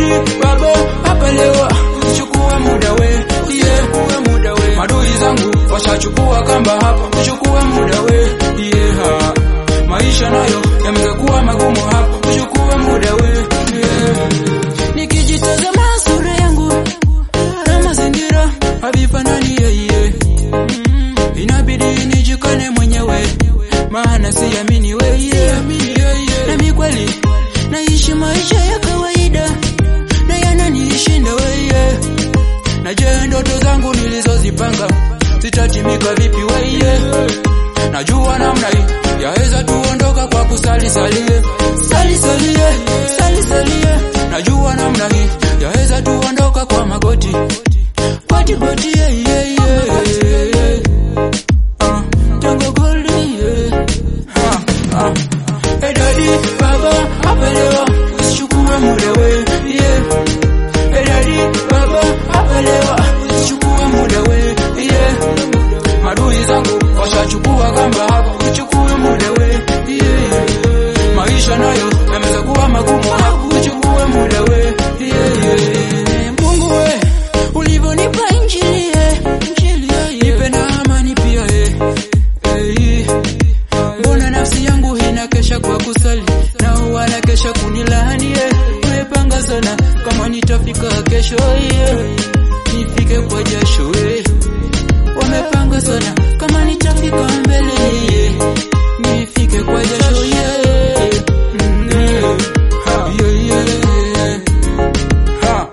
dadi baba hapa leo chukua muda we yeah, chukua muda we madui zangu washachukua kamba hapa chukua muda we yeah. maisha nayo yamekuwa magumu hapa chukua muda we yeah. nikijitazama sura yangu na mazingira havifanani yeye mm, inabidi nijikane mwenyewe maana siamini weye nami kweli naishi maisha ya kawaida na yananishinda weye na je ndoto zangu nilizozipanga zitatimika vipi weye najua namna hii yaweza tuondoka kwa kusali salie sali salie sali salie najua namna hii yaweza tuondoka kwa magoti goti goti yeah, yeah, yeah. Ah, tango goldi yeah. Ah, ah. Hey daddy, baba, hapa leo usichukue muda we yeah. Hey daddy, baba, hapa leo usichukue muda we yeah. Madui zangu washachukua kamba hapa, uchukue muda we yeah. Maisha nayo yameweza kuwa magumu hapa, uchukue muda we yeah, yeah. Mungu we ulivyonipa injili eh, injili eh, nipe na amani pia eh, eh, mbona nafsi yangu inakesha kwa kusali na wanakesha kunilaani eh, umepanga sana kama nitafika kesho eh, nifike kwa jasho eh, wamepanga sana kama nitafika mbele eh, nifike kwa jasho eh, mm, eh, ha, yeah, yeah, ha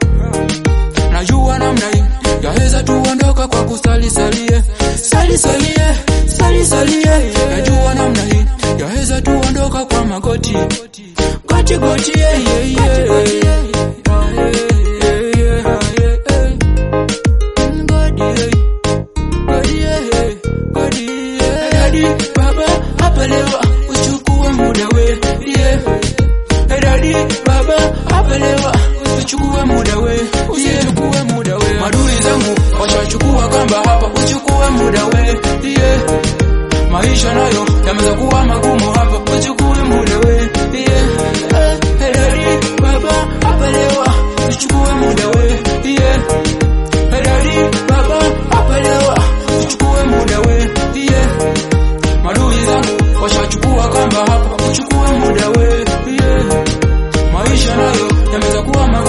najua namna hii yaweza tuondoka kwa kusali salie sali salie sali salie najua namna hii yaweza tuondoka kwa magoti goti goti yeah, yeah, yeah. Ah, yeah, yeah, yeah, ah, yeah, yeah. Mm, godi, yeah. Godi, yeah, yeah. Godi, yeah. Daddy, baba hapa leo uchukue muda we yeah. Hey daddy, baba, hapa leo usichukue muda we, usichukue muda we. Madui zangu washachukua kamba hapa, uchukue muda we, yeah. Maisha nayo yameweza kuwa magumu hapa, uchukue muda we, yeah. Eh, Hey daddy, baba, hapa leo usichukue muda we, yeah. Hey daddy, baba, hapa leo usichukue muda we, yeah. Madui zangu washachukua kamba hapa, uchukue muda we, yeah. Maisha nayo yameweza kuwa magumu